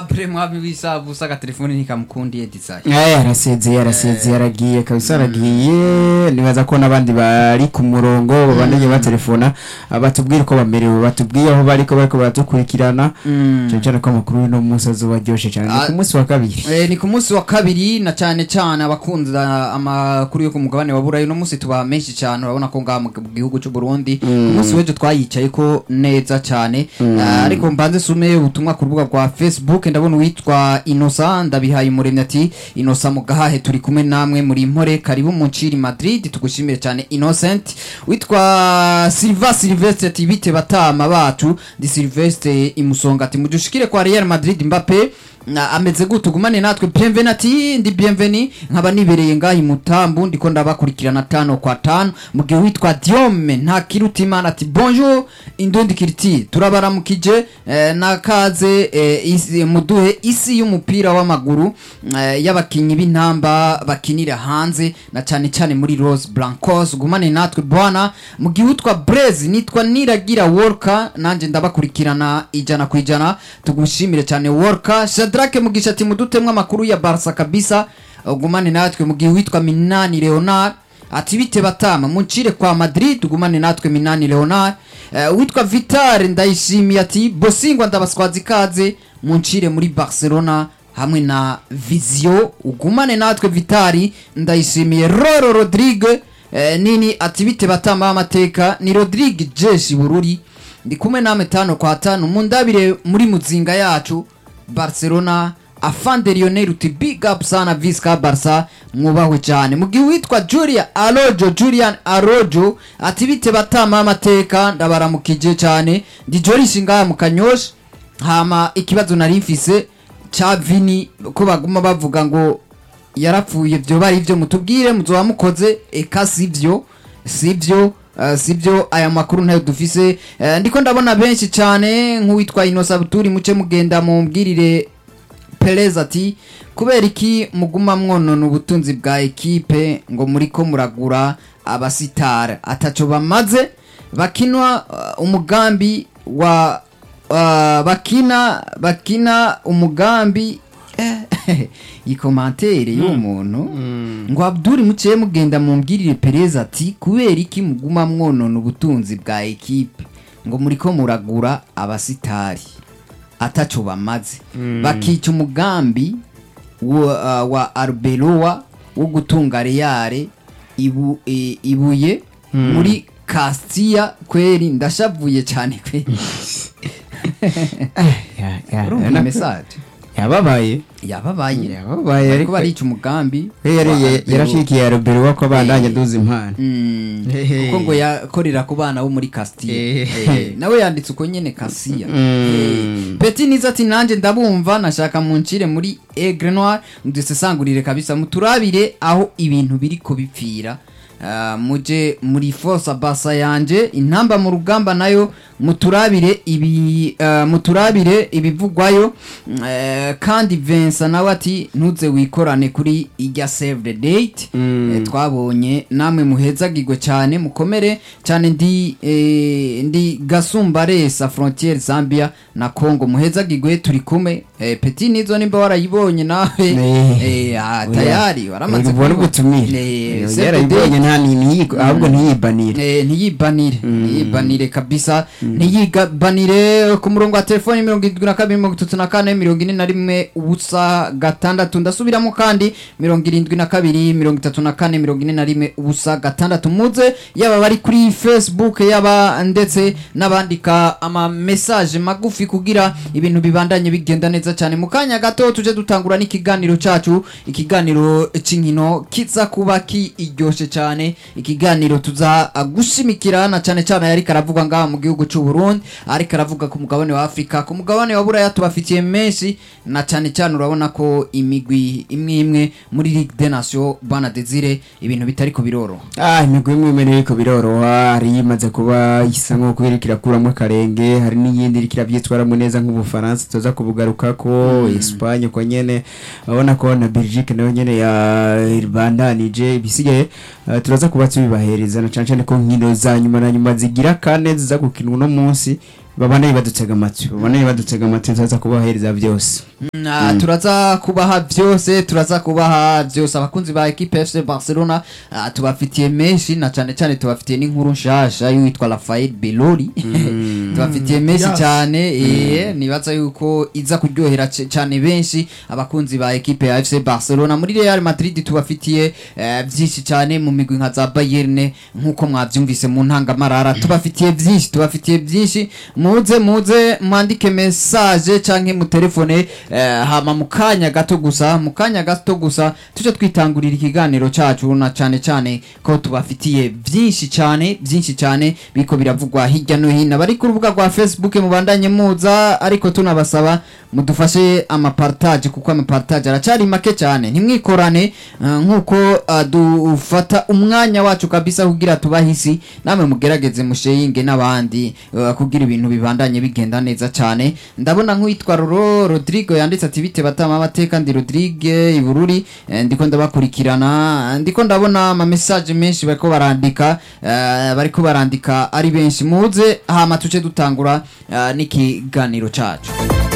apre mwami w'isabu usa agatelefoni ntikamukundiye dizayi Eh, yarasezeye yarasezeye yaragiye kabisa yaragiye nibaza ko n'abandi bari ku murongo babandanye batelefona ah, batubwire uko bamerewe batubwiye aho bariko bariko baratukurikirana cyane cyane ko amakuru y'uno munsi azoba aryoshe cyane ni Ah. ku munsi wa kabiri Eh, ni ku munsi wa kabiri na cyane cyane abakunda amakuru yo ku mugabane wa burayi uno munsi tuba menshi cyane urabona ko ngaha mu gihugu cy'u Burundi ku munsi w'ejo twayicaye ko neza cyane Ah, ariko mbanze sume ubutumwa ku rubuga rwa Facebook ndabona uwitwa Innocent ndabihaye umuremyi ati Innocent mugahahe turi kumwe namwe muri mpore karibu mu nciri Madrid tugushimire cyane Innocent witwa Silva Silvestre ati bite batama bacu di Silvestre imusonga ati mudushikire kwa Real Madrid Mbappe na ameze gute ugumane natwe bienveni ati ndi bienveni nkaba nibereye ngaha i mutambu ndiko ndabakurikirana tano kwa tano mu gihe witwa diome nta kirutimana ati bonjour indundi kiriti turabaramukije eh, nakaze eh, isi, muduhe isi y'umupira w'amaguru eh, y'abakinyi b'intamba bakinira hanze na cyane cyane muri Rose Blancos gumane natwe bwana mu gihe witwa Blaze nitwa Niragira Worka nanje ndabakurikirana ijana ku ijana tugushimire cyane Worka Shadrake Mugisha ati mudutemwe amakuru ya Barca kabisa ugumane natwe mu gihe witwa Minani Leonard ati bite batama muncire kwa Madrid tugumane natwe Minani Leonard uh, witwa Vitar ndayishimiye ati bosingwa ndabaswaza ikaze muncire muri Barcelona hamwe na Vizio ugumane natwe Vitari ndayishimiye Roro Rodrigue eh, nini ati bite batama amateka ni Rodrigue Jeshi Bururi ndi kumwe namwe tano kwa tano mundabire muri muzinga yacu Barcelona afande Lionel uti big up sana Visca Barca mwubahwe cyane mu gihe witwa Julia Arojo Julian Arojo ati bite batama amateka ndabaramukije cyane ndi Joris ngaha mu Kanyosha hama ikibazo nari mfise ca Vini ko baguma bavuga ngo yarapfuye byo bari byo mutubwire muzoba mukoze eka sivyo sivyo Uh, sivyo aya makuru ntayo dufise uh, ndiko ndabona benshi cyane nk'uwitwa Inosa Buturi muce mugenda mumbwirire Perez ati kubera iki muguma mwonona ubutunzi bwa ekipe ngo muriko muragura abasitara ataco bamaze bakinwa uh, umugambi wa uh, bakina bakina umugambi eh, iyi komantere y'uwo muntu ngo Abdul muciye mugenda mumbwirire Perez ati kubera iki muguma mwonona ubutunzi bwa ekipe ngo muriko muragura abasitari ataco bamaze bakica umugambi wa, uh, wa Arbeloa wo gutunga Real ibu, e, ibuye muri Castilla kweri ndashavuye cyane kweri Ya- ya- urumva na- message yababaye yababaye yababaye ariko ariko barica umugambi we yari wa ye- Arbeloa. yarashikiye Robert wako abandanye duza impano Mm, Hehe. kuko ngo yakorera ku bana bo muri Castilla Hehe. Eh, nawe yanditse uko nyene Castilla Mm. Eh, Petit niza ati nanje ndabumva nashaka muncire muri Aigle Noir mudusesangurire kabisa muturabire aho ibintu biri kubipfira Ah, muje muri force basa yanje intamba mu rugamba nayo muturabire ibi ah, muturabire ibivugwayo Eh, kandi Vincent nawe ati ntuze wikorane kuri ijya save the date Mm. Eh, twabonye namwe muhezagirwe cyane mukomere cyane ndi eh, ndi gasumbaresa frontiere Zambia na Congo muhezagirwe turi kumwe eh, petit nizo nimba warayibonye nawe Eh. eh, ah, tayari waramaze ubona kubibona. ubutumire Eh, save the yarayibonye date. nta nini ahubwo ntiyibanire Eh, ntiyibanire ntiyibanire kabisa ntiyibanire ku murongo wa telefoni mirongo irindwi na kabiri mirongo itatu na kane mirongo ine na rimwe ubusa gatandatu ndasubiramo kandi mirongo irindwi na kabiri mirongo itatu na kane mirongo ine na rimwe ubusa gatandatu muze yaba bari kuri facebook yaba ndetse n'abandika ama message magufi kugira ibintu bibandanye bigenda neza cyane mu kanya gato tuje dutangura n'ikiganiro cacu ikiganiro c'inkino kiza kuba kiryoshe cyane ikiganiro tuza uh, gushimikira na cyane cyane yari karavugwa ngaha mu gihugu cy'u Burundi ariko aravuga ku mugabane wa Afrika ku mugabane wa Buraya tubafitiye menshi na cyane cyane urabona ko imigwi imwe imwe muri Ligue des Nations bana Desire ibintu bitari ko biroroha ah imigwi imwe imwe iriko biroroha hari imaze kuba isa nk'uko iriko irakuramo akarenge hari n'iyindi iriko iravyitwaramo neza nk'ubufaransa tuza kubugarukako Espagne ko nyene urabona ko na Belgique nayo nyene yabandanije ibisigaye eh, turaza kuba tubibahereza na cane cane ko nkino za nyuma na nyuma zigira kane ziza gukinwa uno munsi babanaye badutega amatwi babanaye badutega amatwi tuza kubahereza byose Mm, ah, turaza kubaha byose turaza kubaha byose abakunzi ba equipe FC Barcelona ah, tubafitiye menshi na cyane cyane tubafitiye n'inkuru nshasha y'uwitwa Rafael Belori tubafitiye menshi Yes. cyane eh, nibaza yuko iza kuryohera c- cyane benshi abakunzi ba equipe ya FC Barcelona muri Real Madrid tubafitiye eh, byinshi cyane mu migwi nka za Bayern nkuko mwabyumvise mu ntangamarara tubafitiye byinshi tubafitiye byinshi muze muze mwandike message canke mu telefone eh, hama mu kanya gato gusa mu kanya gato gusa tuje twitangurira ikiganiro cacu na cyane cyane ko tubafitiye byinshi cyane byinshi cyane biko biravugwa hirya no hino bari ku rubuga rwa Facebook mubandanye muza ariko tunabasaba mudufashe amapartage kuko amapartage aracari make cyane ntimwikorane eh, nkuko eh, dufata umwanya wacu kabisa kugira tubahisi namwe mugerageze musheyinge n'abandi eh, kugira ibintu bibandanye bigenda neza cyane ndabona nk'uwitwa Roro Rodrigo yanditse ati bite batama amateka ndi Rodrigue Ibururi eh, ndiko ndabakurikirana ndiko ndabona ama message menshi bariko barandika eh, bariko barandika ari benshi muze hama tuce dutangura eh, n'ikiganiro cacu